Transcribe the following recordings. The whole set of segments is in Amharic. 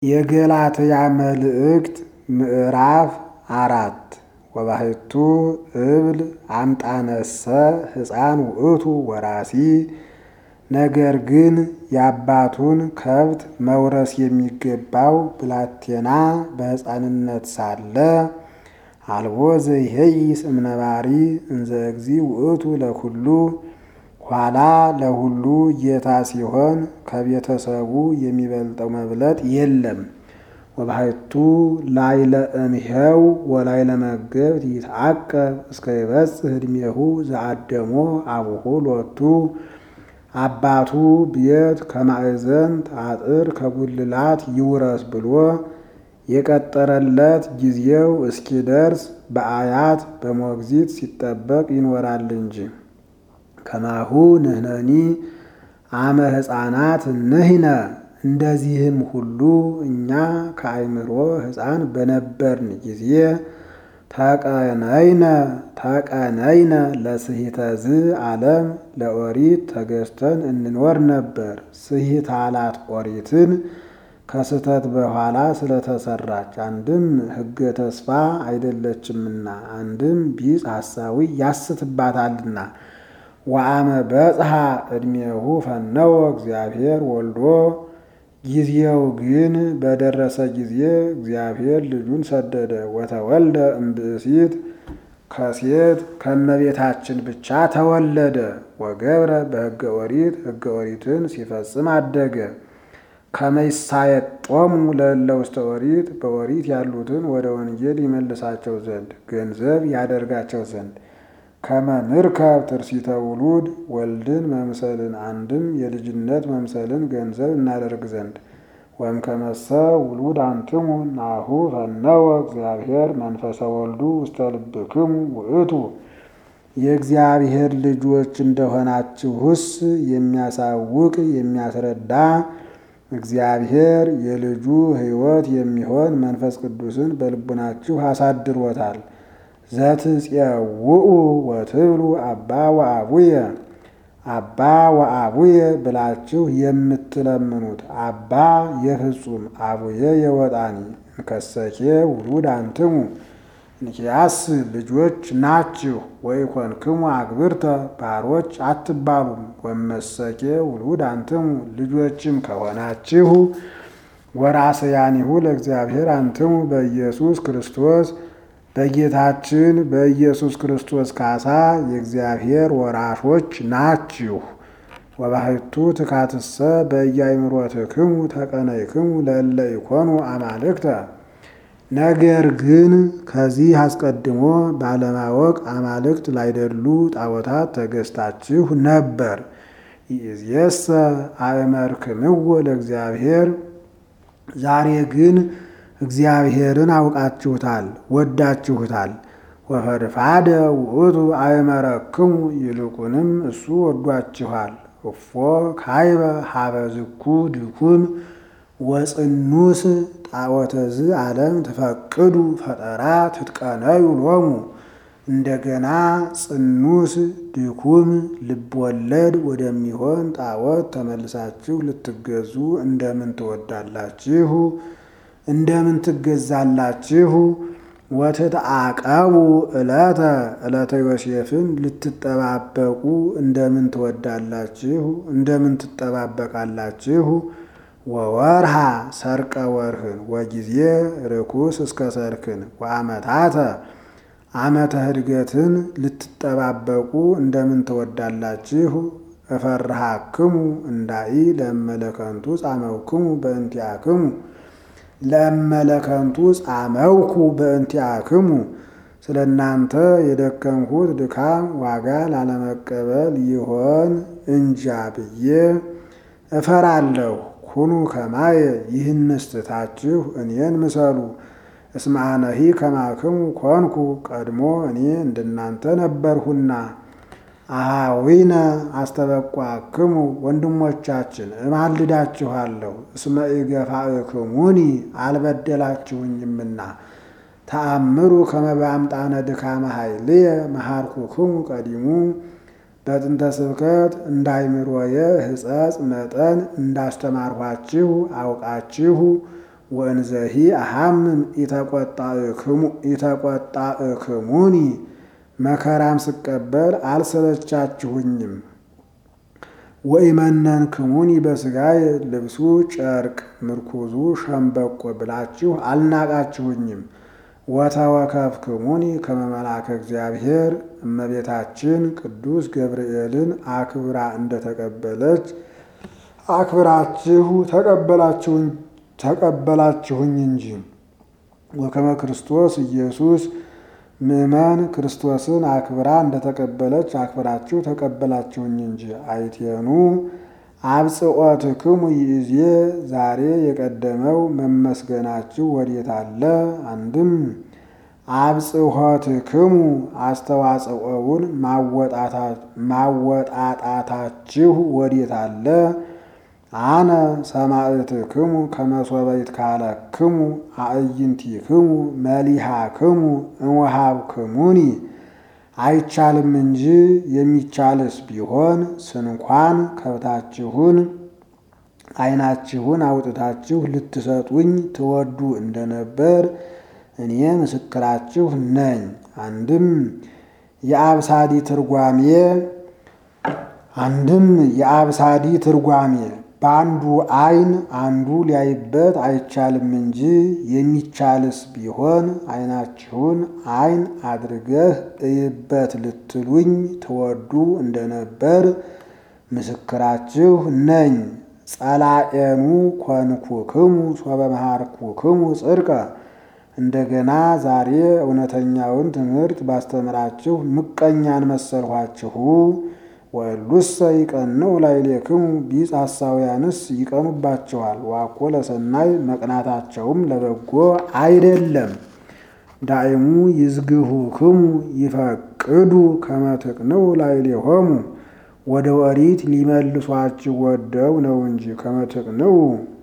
የገላትያ መልእክት ምዕራፍ አራት ወባሕቱ እብል አምጣነሰ ሕፃን ውእቱ ወራሲ ነገር ግን የአባቱን ከብት መውረስ የሚገባው ብላቴና በሕፃንነት ሳለ አልቦ ዘይሄይስ እምነባሪ እንዘ እግዚእ ውእቱ ለኩሉ ኋላ ለሁሉ ጌታ ሲሆን ከቤተሰቡ የሚበልጠው መብለጥ የለም። ወባሕቱ ላዕለ እምኄው ወላዕለ መገብት ይትዐቀብ እስከ ይበጽሕ ዕድሜሁ ዘአደሞ አቡሁ ሎቱ አባቱ ቤት ከማዕዘንት አጥር ከጉልላት ይውረስ ብሎ የቀጠረለት ጊዜው እስኪደርስ በአያት በሞግዚት ሲጠበቅ ይኖራል እንጂ። ከማሁ ንሕነኒ አመ ሕፃናት ንሕነ እንደዚህም ሁሉ እኛ ከአእምሮ ሕፃን በነበርን ጊዜ ተቀነይነ ተቀነይነ ለስሒተዝ ዓለም ለኦሪት ተገዝተን እንኖር ነበር። ስሒታላት ኦሪትን ከስህተት በኋላ ስለተሰራች አንድም ሕገ ተስፋ አይደለችምና፣ አንድም ቢጽ ሐሳዊ ያስትባታልና። ወአመ በጽሐ ዕድሜሁ ፈነወ እግዚአብሔር ወልዶ ጊዜው ግን በደረሰ ጊዜ እግዚአብሔር ልጁን ሰደደ። ወተወልደ እምብእሲት ከሴት ከእመቤታችን ብቻ ተወለደ። ወገብረ በሕገ ኦሪት ሕገ ኦሪትን ሲፈጽም አደገ። ከመይሳየጦሙ ለእለ ውስተ ኦሪት በኦሪት ያሉትን ወደ ወንጌል ይመልሳቸው ዘንድ ገንዘብ ያደርጋቸው ዘንድ ከመንርከብ ትርሲተ ውሉድ ወልድን መምሰልን አንድም የልጅነት መምሰልን ገንዘብ እናደርግ ዘንድ ወእምከመሰ ውሉድ አንትሙ ናሁ ፈነወ እግዚአብሔር መንፈሰ ወልዱ ውስተ ልብክሙ ውእቱ የእግዚአብሔር ልጆች እንደሆናችሁስ የሚያሳውቅ የሚያስረዳ እግዚአብሔር የልጁ ሕይወት የሚሆን መንፈስ ቅዱስን በልቡናችሁ አሳድሮታል። ዘትፄውኡ ወትብሉ አባ ወአቡየ አባ ወአቡየ ብላችሁ የምትለምኑት አባ የፍጹም አቡየ የወጣኒ እንከሰኬ ውሉድ አንትሙ እንኪያስ ልጆች ናችሁ። ወይኮንክሙ አግብርተ ባሮች አትባሉም። ወመሰኬ ውሉድ አንትሙ ልጆችም ከሆናችሁ ወራስያኒሁ ለእግዚአብሔር አንትሙ በኢየሱስ ክርስቶስ በጌታችን በኢየሱስ ክርስቶስ ካሳ የእግዚአብሔር ወራሾች ናችሁ። ወባሕቱ ትካትሰ በየአእምሮትክሙ ተቀነይክሙ ለእለ ኢኮኑ አማልክተ ነገር ግን ከዚህ አስቀድሞ ባለማወቅ አማልክት ላይደሉ ጣዖታት ተገዝታችሁ ነበር። ይእዜሰ አእመርክምዎ ለእግዚአብሔር ዛሬ ግን እግዚአብሔርን አውቃችሁታል፣ ወዳችሁታል። ወፈድፋደ ውእቱ አእመረክሙ ይልቁንም እሱ ወዷችኋል። እፎ ካይበ ሀበዝኩ ድኩም ወጽኑስ ጣዖተዝ ዓለም ትፈቅዱ ፈጠራ ትጥቀነዩ ሎሙ እንደገና ጽኑስ ድኩም ልብወለድ ወደሚሆን ጣዖት ተመልሳችሁ ልትገዙ እንደምን ትወዳላችሁ? እንደምን ትገዛላችሁ? ወትትዓቀቡ ዕለተ ዕለተ ዮሴፍን ልትጠባበቁ እንደምን ትወዳላችሁ? እንደምን ትጠባበቃላችሁ? ወወርሃ ሰርቀ ወርህን ወጊዜ ርኩስ እስከ ሰርክን ወአመታተ ዓመተ ህድገትን ልትጠባበቁ እንደምን ትወዳላችሁ? እፈርሃክሙ እንዳኢ ለመለከንቱ ጻመውክሙ በእንቲአክሙ ለመለከንቱ ጻመውኩ በእንቲአክሙ ስለ እናንተ የደከምኩት ድካም ዋጋ ላለመቀበል ይሆን እንጃ ብዬ እፈራለሁ። ኩኑ ከማየ ይህንስ ትታችሁ እኔን ምሰሉ። እስመ አነሂ ከማክሙ ኮንኩ ቀድሞ እኔ እንደናንተ ነበርሁና። አሃዊነ አስተበቋክሙ ወንድሞቻችን እማልዳችኋለሁ። እስመ ኢገፋእክሙኒ አልበደላችሁኝምና። ተአምሩ ከመ በአምጣነ ድካመ ኃይልየ መሃርኩክሙ ቀዲሙ በጥንተ ስብከት እንዳይምሮየ ሕጸጽ መጠን እንዳስተማርኋችሁ አውቃችሁ ወእንዘሂ አሐምም ኢተቆጣእክሙኒ መከራም ስቀበል አልሰለቻችሁኝም። ወኢመነንክሙኒ በሥጋዬ ልብሱ ጨርቅ ምርኩዙ ሸምበቆ ብላችሁ አልናቃችሁኝም። ወተወከፍክሙኒ ከመ መልአከ እግዚአብሔር እመቤታችን ቅዱስ ገብርኤልን አክብራ እንደተቀበለች አክብራችሁ ተቀበላችሁኝ እንጂ። ወከመ ክርስቶስ ኢየሱስ ምእመን ክርስቶስን አክብራ እንደተቀበለች አክብራችሁ ተቀበላችሁኝ እንጂ። አይቴኑ አብጽኦትክሙ ይእዜ ዛሬ የቀደመው መመስገናችሁ ወዴት አለ? አንድም አብጽሖትክሙ አስተዋጽኦውን ማወጣጣታችሁ ወዴት አለ? አነ ሰማዕትክሙ ከመሶበ ይትካለክሙ አዕይንቲክሙ መሊሃክሙ እምወሃብክሙኒ አይቻልም እንጂ የሚቻልስ ቢሆን ስንኳን ከብታችሁን ዓይናችሁን አውጥታችሁ ልትሰጡኝ ትወዱ እንደነበር እኔ ምስክራችሁ ነኝ። አንድም የአብሳዲ ትርጓሜ አንድም የአብሳዲ ትርጓሜ በአንዱ ዓይን አንዱ ሊያይበት አይቻልም እንጂ የሚቻልስ ቢሆን ዓይናችሁን ዓይን አድርገህ እይበት ልትሉኝ ትወዱ እንደነበር ምስክራችሁ ነኝ። ጸላኤኑ ኮንኩክሙ ሶበ መሃርኩክሙ ጽድቀ እንደገና ዛሬ እውነተኛውን ትምህርት ባስተምራችሁ ምቀኛን መሰልኋችሁ። ወእሉሰ ይቀንዑ ላዕሌክሙ ቢጽ ሐሳውያንስ ይቀኑባቸዋል። ዋኮ ለሰናይ መቅናታቸውም ለበጎ አይደለም። ዳይሙ ይዝግሁክሙ ይፈቅዱ ከመ ትቅንዑ ላዕሌሆሙ ወደ ኦሪት ሊመልሷችሁ ወደው ነው እንጂ ከመ ትቅንዑ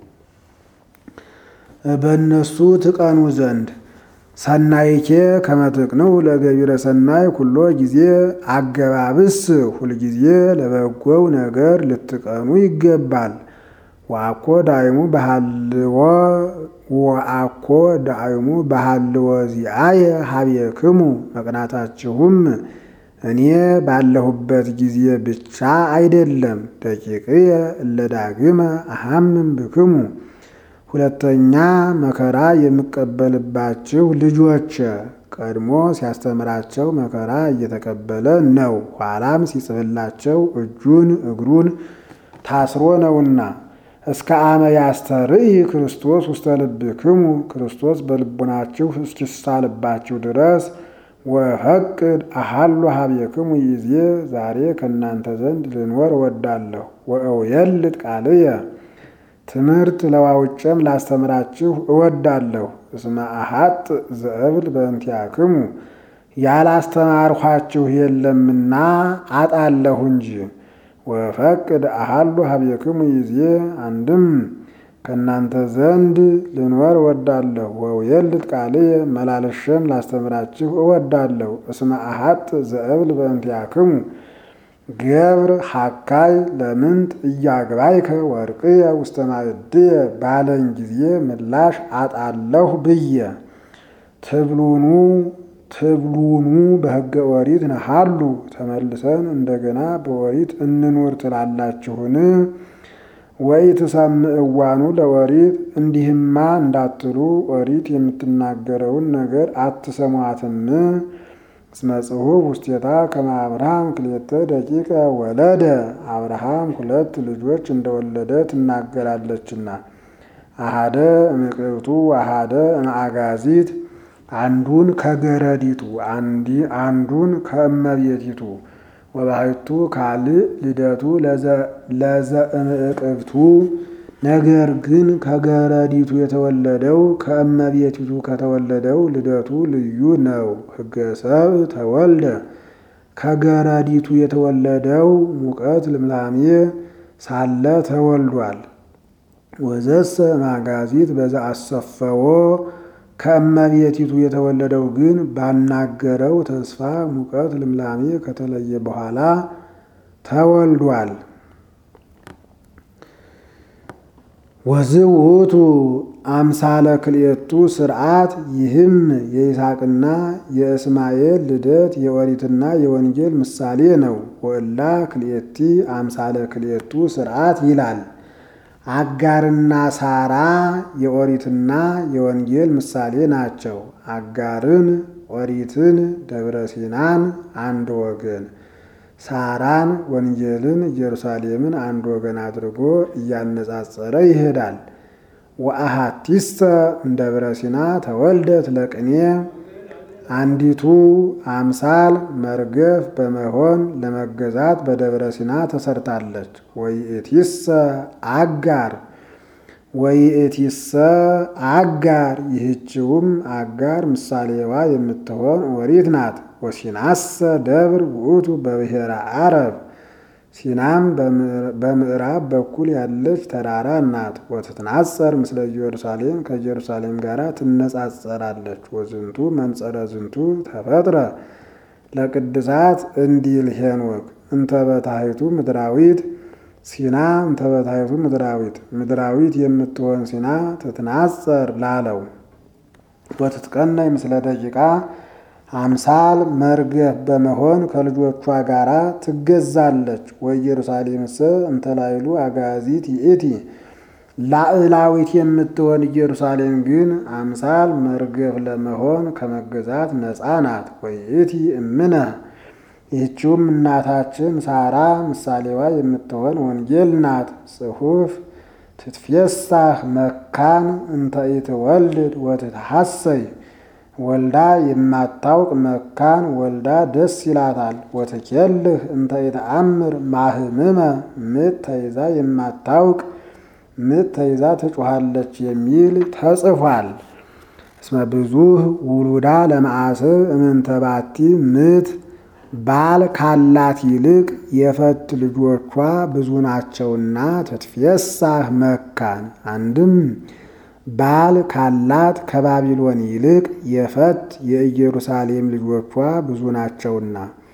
በእነሱ ትቀኑ ዘንድ ሰናይኬ ከመ ትቅንዑ ለገቢረ ሰናይ ኩሎ ጊዜ አገባብስ ሁልጊዜ ለበጎው ነገር ልትቀኑ ይገባል። ወአኮ ዳይሙ በሃልዎ ወአኮ ዳይሙ በሃልዎ ዚአየ ሀቤክሙ መቅናታችሁም እኔ ባለሁበት ጊዜ ብቻ አይደለም። ደቂቅየ እለ ዳግመ አሐምም ብክሙ ሁለተኛ መከራ የምቀበልባችሁ ልጆች ቀድሞ ሲያስተምራቸው መከራ እየተቀበለ ነው። ኋላም ሲጽፍላቸው እጁን እግሩን ታስሮ ነውና እስከ አመ ያስተርኢ ክርስቶስ ውስተ ልብክሙ ክርስቶስ በልቡናችሁ እስኪሳልባችሁ ድረስ ወፈቅድ አሃሉ ሀቤክሙ ይዜ ዛሬ ከእናንተ ዘንድ ልኖር እወዳለሁ። ወእውየልጥ ቃልየ ትምህርት ለዋውጨም ላስተምራችሁ እወዳለሁ። እስመ አሐጥ ዘእብል በእንቲአክሙ ያላስተማርኋችሁ የለምና አጣለሁ እንጂ። ወፈቅድ አሃሉ ሀቤክሙ ይዜ አንድም ከእናንተ ዘንድ ልኖር እወዳለሁ። ወውየልጥ ቃልየ መላለሸም ላስተምራችሁ እወዳለሁ። እስመ አሐጥ ዘእብል በእንቲአክሙ ገብር ሐካይ ለምንት እያግባይከ ወርቅየ ውስተ ማዕድየ ባለኝ ጊዜ ምላሽ አጣለሁ ብዬ ትብሉኑ ትብሉኑ በሕገ ኦሪት ነሃሉ ተመልሰን እንደገና በኦሪት እንኑር ትላላችሁን? ወይ ትሰምዕዋኑ ለኦሪት እንዲህማ እንዳትሉ ኦሪት የምትናገረውን ነገር አትሰሟትም? እስመ ጽሑፍ ውስቴታ ከመ አብርሃም ክልኤተ ደቂቀ ወለደ አብርሃም ሁለት ልጆች እንደወለደ ትናገራለችና አሃደ እምቅብቱ አሃደ እምአጋዚት አንዱን ከገረዲቱ አንዱን ከእመቤቲቱ ወባሕቱ ካልእ ልደቱ ለዘእምቅብቱ ነገር ግን ከገረዲቱ የተወለደው ከእመቤቲቱ ከተወለደው ልደቱ ልዩ ነው። ሕገ ሰብእ ተወልደ ከገረዲቱ የተወለደው ሙቀት ልምላሜ ሳለ ተወልዷል። ወዘሰ ማጋዚት በዛ አሰፈዎ ከእመቤቲቱ የተወለደው ግን ባናገረው ተስፋ ሙቀት ልምላሜ ከተለየ በኋላ ተወልዷል። ወዝውቱ አምሳለ ክልኤቱ ስርዓት ይህም የይስሐቅና የእስማኤል ልደት የኦሪትና የወንጌል ምሳሌ ነው። ወእላ ክልኤቲ አምሳለ ክልኤቱ ስርዓት ይላል። አጋርና ሳራ የኦሪትና የወንጌል ምሳሌ ናቸው። አጋርን ኦሪትን ደብረ ሲናን አንድ ወገን ሳራን ወንጌልን ኢየሩሳሌምን አንድ ወገን አድርጎ እያነጻጸረ ይሄዳል። ወአሃቲስተ እምደብረ ሲና ተወልደት ለቅኔ አንዲቱ አምሳል መርገፍ በመሆን ለመገዛት በደብረ ሲና ተሰርታለች። ወይእቲሰ አጋር ወይእቲሰ አጋር ይህችውም አጋር ምሳሌዋ የምትሆን ኦሪት ናት። ወሲናሰ ደብር ውእቱ በብሔረ አረብ ሲናም በምዕራብ በኩል ያለች ተራራ ናት። ወትትናጸር ምስለ ኢየሩሳሌም ከኢየሩሳሌም ጋር ትነጻጸራለች። ወዝንቱ መንጸረ ዝንቱ ተፈጥረ ለቅድሳት እንዲል ሄኖክ እንተበታይቱ ምድራዊት ሲና እንተበታይቱ ምድራዊት ምድራዊት የምትሆን ሲና ትትናጸር ላለው ወትትቀናይ ምስለ ደቂቃ አምሳል መርገፍ በመሆን ከልጆቿ ጋር ትገዛለች። ወኢየሩሳሌምስ እንተላይሉ አጋዚት ይእቲ ላዕላዊት የምትሆን ኢየሩሳሌም ግን አምሳል መርገፍ ለመሆን ከመገዛት ነፃ ናት። ወይእቲ እምነ ይህችውም እናታችን ሳራ ምሳሌዋ የምትሆን ወንጌል ናት። ጽሑፍ ትትፌሳህ መካን እንተ ኢትወልድ ወትትሐሰይ ወልዳ የማታውቅ መካን ወልዳ ደስ ይላታል። ወትኬልህ እንተ ኢተአምር ማህምመ ምጥ ተይዛ የማታውቅ ምጥ ተይዛ ትጮኻለች የሚል ተጽፏል። እስመ ብዙህ ውሉዳ ለመዓስብ እምንተባቲ ምት ባል ካላት ይልቅ የፈት ልጆቿ ብዙ ናቸውና ትትፌሳህ መካን አንድም ባል ካላት ከባቢሎን ይልቅ የፈት የኢየሩሳሌም ልጆቿ ብዙ ናቸውና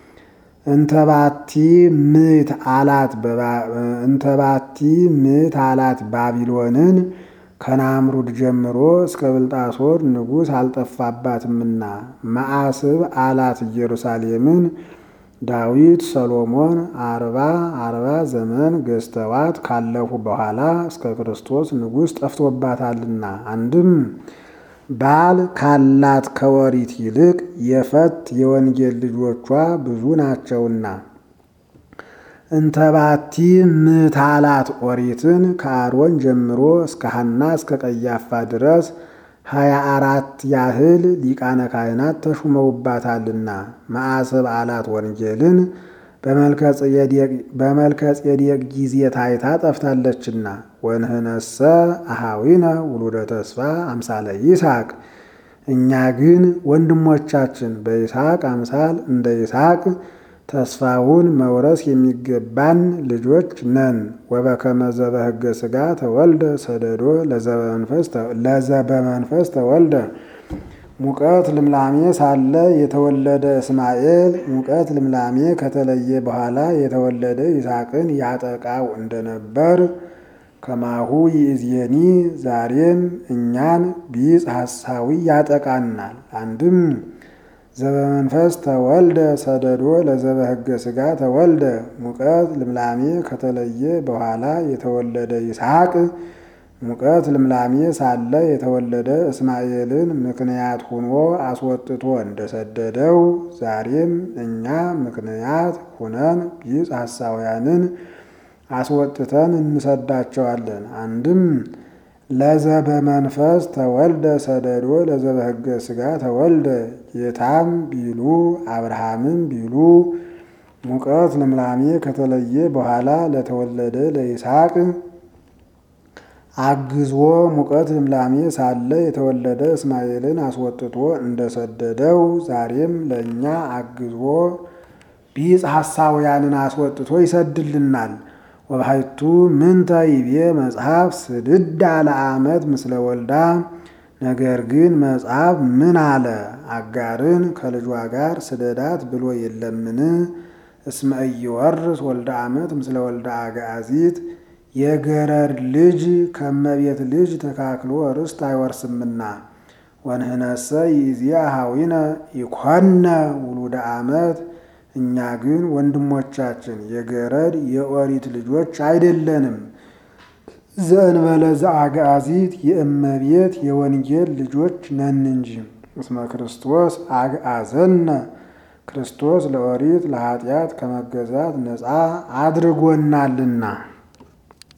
እንተባቲ ምት አላት እንተባቲ ምት አላት ባቢሎንን ከናምሩድ ጀምሮ እስከ ብልጣሶር ንጉሥ አልጠፋባትምና መዓስብ አላት ኢየሩሳሌምን ዳዊት ሰሎሞን አርባ አርባ ዘመን ገዝተዋት ካለፉ በኋላ እስከ ክርስቶስ ንጉሥ ጠፍቶባታልና አንድም ባል ካላት ከወሪት ይልቅ የፈት የወንጌል ልጆቿ ብዙ ናቸውና እንተባቲ ምታላት ኦሪትን ከአሮን ጀምሮ እስከ ሐና እስከ ቀያፋ ድረስ ሀያ አራት ያህል ሊቃነ ካህናት ተሹመውባታልና መዓስብ አላት ወንጌልን በመልከ ጼዴቅ ጊዜ ታይታ ጠፍታለችና ወንህነሰ አሃዊነ ውሉደ ተስፋ አምሳለ ይስሐቅ እኛ ግን ወንድሞቻችን በይስሐቅ አምሳል እንደ ይስሐቅ ተስፋውን መውረስ የሚገባን ልጆች ነን። ወበከመ ዘበሕገ ሥጋ ተወልደ ሰደዶ ለዘበመንፈስ ተወልደ ሙቀት ልምላሜ ሳለ የተወለደ እስማኤል ሙቀት ልምላሜ ከተለየ በኋላ የተወለደ ይስሐቅን ያጠቃው እንደነበር ከማሁ ይእዜኒ ዛሬም እኛን ቢጽ ሐሳዊ ያጠቃናል። አንድም ዘበመንፈስ ተወልደ ሰደዶ ለዘበሕገ ሥጋ ተወልደ ሙቀት ልምላሜ ከተለየ በኋላ የተወለደ ይስሐቅ ሙቀት ልምላሜ ሳለ የተወለደ እስማኤልን ምክንያት ሁኖ አስወጥቶ እንደሰደደው ዛሬም እኛ ምክንያት ሁነን ቢጽ ሐሳውያንን አስወጥተን እንሰዳቸዋለን። አንድም ለዘበመንፈስ ተወልደ ሰደዶ ለዘበሕገ ሥጋ ተወልደ ጌታም ቢሉ አብርሃምም ቢሉ ሙቀት ልምላሜ ከተለየ በኋላ ለተወለደ ለይስሐቅ አግዞ ሙቀት ልምላሜ ሳለ የተወለደ እስማኤልን አስወጥቶ እንደሰደደው ዛሬም ለእኛ አግዞ ቢጽ ሐሳውያንን አስወጥቶ ይሰድልናል። ወባሕቱ ምንተ ይቤ መጽሐፍ ስድዳ ለዓመት ምስለ ወልዳ። ነገር ግን መጽሐፍ ምን አለ? አጋርን ከልጇ ጋር ስደዳት ብሎ የለምን? እስመ ኢይወርስ ወልደ ዓመት ምስለ ወልደ አግዓዚት የገረድ ልጅ ከመቤት ልጅ ተካክሎ ርስት አይወርስምና። ወንህነሰ ይእዜአ ኀዊነ ኢኮነ ውሉደ ዓመት እኛ ግን ወንድሞቻችን የገረድ የኦሪት ልጆች አይደለንም። ዘእንበለ ዘአግአዚት የእመቤት የወንጌል ልጆች ነን እንጂ። እስመ ክርስቶስ አግአዘነ ክርስቶስ ለኦሪት ለኃጢአት ከመገዛት ነፃ አድርጎናልና።